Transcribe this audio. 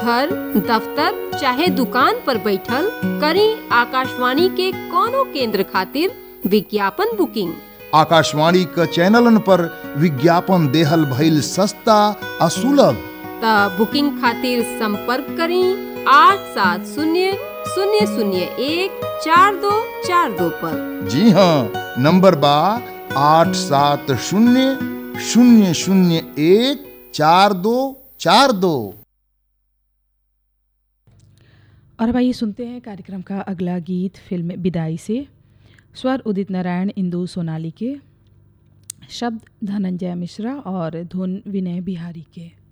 घर दफ्तर चाहे दुकान पर बैठल करी आकाशवाणी के कोनो केंद्र खातिर विज्ञापन बुकिंग आकाशवाणी क चैनलन पर विज्ञापन देहल भइल सस्ता आ सुलभ त बुकिंग खातिर संपर्क करी आठ सात शून्य शून्य शून्य एक चार दो चार दो पर जी हाँ नंबर बा आठ सात शून्य शून्य शून्य एक चार दो चार दो और अब आइए सुनते हैं कार्यक्रम का अगला गीत फिल्म विदाई से स्वर उदित नारायण इंदु सोनाली के शब्द धनंजय मिश्रा और धुन विनय बिहारी के